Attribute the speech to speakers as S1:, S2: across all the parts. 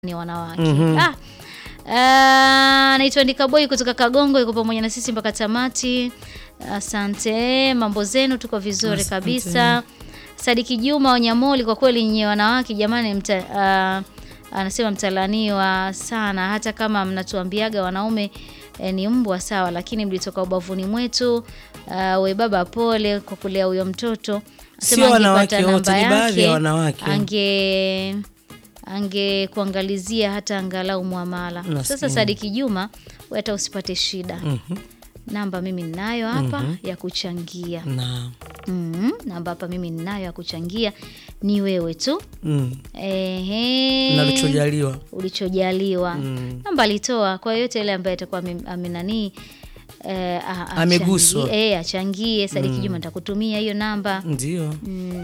S1: ni wanawake ah. Ah, naitwa Ndika Boy kutoka Kagongo, yuko pamoja na sisi mpaka tamati. Asante, mambo zenu, tuko vizuri
S2: Asante.
S1: kabisa. Sadiki Juma Wanyamoli, kwa kweli nyie wanawake jamani, mta, ah, anasema mtalaniwa sana, hata kama mnatuambiaga wanaume eh, ni mbwa sawa, lakini mlitoka ubavuni mwetu. Ah, we baba, pole kwa kulea huyo mtoto. Anasema
S2: Sio wanawake
S1: angepata
S2: wote,
S1: namba
S2: ni baadhi ya
S1: yake,
S2: wanawake.
S1: ange angekuangalizia hata angalau mwamala.
S2: Nasikia.
S1: Sasa Sadiki Juma, we hata usipate shida,
S2: Mhm.
S1: namba mimi ninayo hapa ya kuchangia.
S2: Na
S1: Mhm, namba hapa mimi ninayo ya kuchangia, ni wewe tu
S2: mm.
S1: ehe,
S2: na ulichojaliwa
S1: ulichojaliwa
S2: Mm.
S1: namba alitoa kwa yoyote yule ambaye atakuwa ame- amenanii eh, a- achangie-
S2: Ameguswa.
S1: eh, achangie. Sadiki Juma nitakutumia hiyo namba
S2: ndio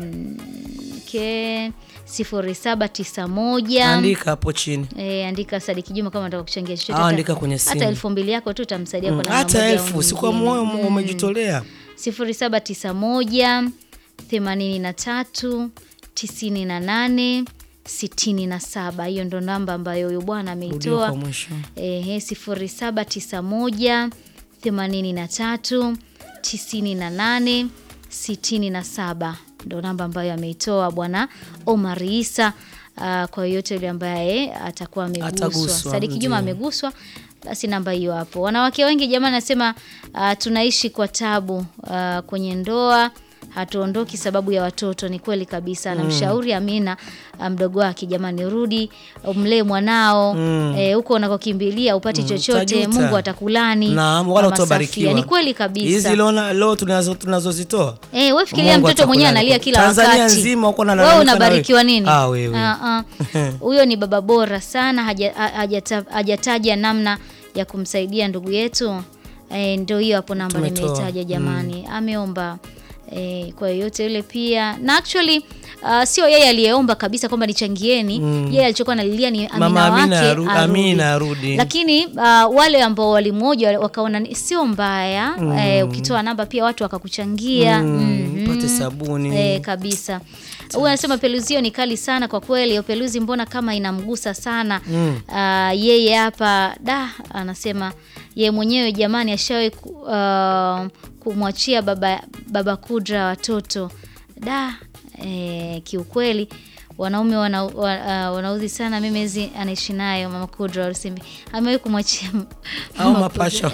S1: ke sifuri saba tisa moja
S2: andika hapo chini
S1: E, andika Sadiki Juma kama unataka kuchangia chochote.
S2: au
S1: hata-
S2: andika kwenye simu
S1: hata elfu mbili yako tu utamsaidia
S2: Mm,
S1: kwa namna
S2: hata
S1: moja au
S2: elfu sikuwa
S1: nyingine.
S2: moyo
S1: Mm.
S2: umejitolea
S1: sifuri saba tisa moja themanini na tatu tisini na nane sitini na saba. Hiyo ndo namba ambayo huyu bwana
S2: rudia
S1: ameitoa.
S2: kwa mwisho
S1: Ehe, sifuri saba tisa moja themanini na tatu tisini na nane sitini na saba ndo namba ambayo ameitoa bwana Omar Isa. Ah, kwa yoyote yule ambaye atakuwa ameguswa,
S2: Ataguswa,
S1: Sadiki Juma
S2: ndio.
S1: ameguswa, basi namba hiyo hapo. Wanawake wengi jamani, nasema ah, tunaishi kwa tabu ah, kwenye ndoa hatuondoki sababu ya watoto. Ni kweli kabisa. Anamshauri Amina ah, mdogo wake, jamani, rudi umlee mwanao
S2: Mm.
S1: eh, huko unakokimbilia upati chochote,
S2: utajuta.
S1: Mungu atakulani.
S2: Naam, wala
S1: Mama
S2: utabarikiwa.
S1: Safia, Ni kweli kabisa.
S2: hizi leo leo tunazo tunazozitoa
S1: Eh, wewe fikiria
S2: Mungu
S1: mtoto mwenyewe
S2: atakulani.
S1: analia kila
S2: Tanzania
S1: wakati.
S2: nzima uko na
S1: wewe
S2: lalamika na
S1: unabarikiwa
S2: wewe.
S1: nini?
S2: Ah, wewe.
S1: Ah, ah. Huyo ni baba bora sana, haja- ha- hajata- hajataja namna ya kumsaidia ndugu yetu. Eh, ndio hiyo hapo namba
S2: Tumetoa.
S1: nimeitaja jamani. Ameomba eh, kwa yoyote yule pia na actually uh, sio yeye aliyeomba kabisa kwamba nichangieni. Yeye alichokuwa analilia ni Amina
S2: Mama Amina
S1: wake
S2: aru-
S1: arudi.
S2: Amina arudi.
S1: Lakini uh, wale ambao walimoja wakaona ni- sio mbaya eh, ukitoa namba pia watu wakakuchangia
S2: Mm,
S1: Mhm.
S2: upate sabuni
S1: Eh, kabisa. Huyu anasema peluzio ni kali sana kwa kweli. Hiyo peluzi mbona kama inamgusa sana
S2: Mm.
S1: Ah, yeye hapa da anasema ye mwenyewe jamani ashawahi ku, ah, kumwachia baba, baba Kudra watoto da eh, kiukweli wanaume wana, wa, ah, wanaudhi sana. Memezi anaishi nayo mama Kudra wa Rusimbi amewahi kumwachia m-
S2: au
S1: mama
S2: mapasha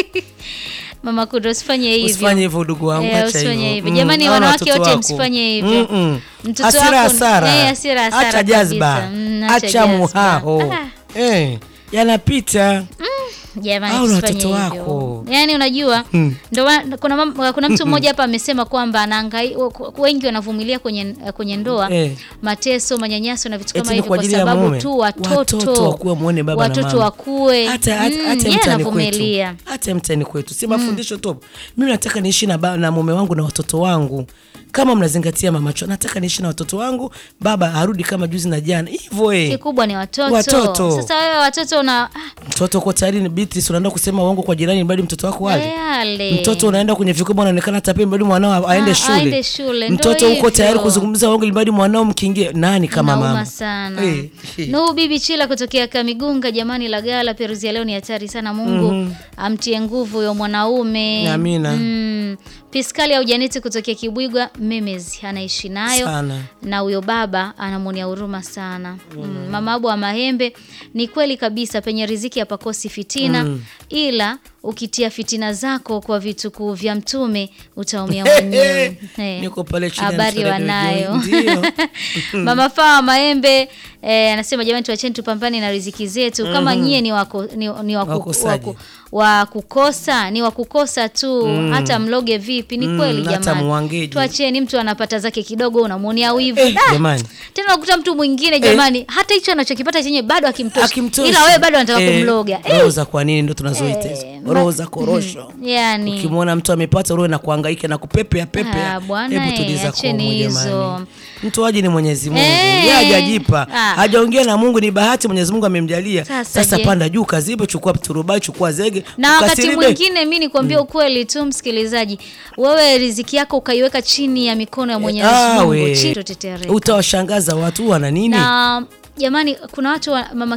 S1: mama Kudra, usifanye hivyo.
S2: usifanye hivyo ndugu wangu
S1: Eh,
S2: acha
S1: usifanye hivyo.
S2: Mm,
S1: Jamani,
S2: hao
S1: wanawake
S2: watoto
S1: wote
S2: wako.
S1: msifanye hivyo.
S2: Mm-mm.
S1: Mtoto
S2: hasira
S1: wako-
S2: hasara
S1: Eh, hasira hasara
S2: acha jazba
S1: kabisa. Mm, acha
S2: acha
S1: jazba.
S2: muhaho
S1: Ah.
S2: eh, yanapita
S1: Jamani,
S2: Au na
S1: tusifanye
S2: watoto
S1: hivyo.
S2: wako.
S1: Yaani unajua ndio maana kuna, mam- kuna mtu mmoja hapa amesema kwamba anahangai wengi wanavumilia kwenye kwenye ndoa
S2: Eh.
S1: mateso, manyanyaso na vitu
S2: Eti
S1: kama
S2: ni
S1: hivyo
S2: kwa
S1: kwa
S2: ajili ya
S1: sababu
S2: mume.
S1: tu watoto
S2: Watoto wakuwe muone baba na
S1: watoto
S2: mama.
S1: wakue
S2: hata hata
S1: Mm,
S2: hata
S1: yeye
S2: mtani
S1: anavumilia.
S2: kwetu hata mtani kwetu si mafundisho tu mimi nataka niishi na, ba- na mume wangu na watoto wangu kama mnazingatia mamacho nataka niishi na watoto wangu baba arudi kama juzi na jana hivyo eh
S1: Kikubwa ni watoto.
S2: Watoto.
S1: Sasa wewe watoto una ah,
S2: mtoto uko tayari ni Beatrice unaenda kusema uongo kwa jirani bali mtoto wako wale
S1: yale.
S2: mtoto unaenda kwenye vikoba unaonekana tapeni bali mwanao aende
S1: Ah,
S2: shule,
S1: aende shule, ndo
S2: mtoto uko
S1: hivyo.
S2: tayari kuzungumza uongo bali mwanao mkiingie nani kama
S1: Nauma
S2: mama
S1: sana.
S2: Eh, eh.
S1: Nuhu bibi Chila kutokea Kamigunga, jamani Lagala, peruzi ya leo ni hatari sana. Mungu amtie nguvu huyo mwanaume.
S2: Amina.
S1: Mm. Piskali au Janeti kutokea Kibwigwa, Memes anaishi nayo
S2: Sana.
S1: na huyo baba anamwonia huruma sana. Mm. Mama Abu wa Mahembe, ni kweli kabisa, penye riziki hapakosi fitina, ila ukitia fitina zako kwa vitukuu vya Mtume utaumia mwenyewe. Eh.
S2: Niko pale chini ya
S1: Habari
S2: msalaba
S1: wanayo.
S2: Ndio.
S1: Mama Fawa Maembe eh, anasema jamani, tuacheni tupambane na riziki zetu. Kama nyie ni wako, ni, ni waku,
S2: Wakosaji.
S1: waku, wa kukosa ni wa kukosa tu, hata mloge vipi? Ni kweli
S2: hata
S1: jamani,
S2: muangeje.
S1: tuacheni. Mtu anapata zake kidogo, unamwonea wivu
S2: Eh,
S1: Da!
S2: jamani.
S1: Tena unakuta mtu mwingine jamani, hata hicho anachokipata chenye bado akimtoshi,
S2: Akimtoshi.
S1: ila wewe bado anataka
S2: Eh,
S1: kumloga eh,
S2: roho za kwa nini ndo tunazoita hizo
S1: Eh,
S2: roho za korosho
S1: yani
S2: ukimwona mtu amepata roho na kuhangaika na kupepea pepea
S1: Ah, bwana,
S2: hebu
S1: eh,
S2: tuliza
S1: acheni
S2: komo
S1: hizo.
S2: jamani mtoaji ni Mwenyezi Mungu
S1: Eh.
S2: yeye hajajipa
S1: Ah.
S2: hajaongea na Mungu ni bahati Mwenyezi Mungu amemjalia
S1: Sasa
S2: sasa
S1: je?
S2: panda juu kazibe chukua turubai chukua zege
S1: na wakati
S2: ukasiribe.
S1: mwingine mi nikwambia ukweli tu msikilizaji, wewe riziki yako ukaiweka chini ya mikono ya Mwenyezi
S2: Ah,
S1: Mungu,
S2: we.
S1: chini totetereka.
S2: utawashangaza watu wana nini
S1: na jamani kuna watu wa, mama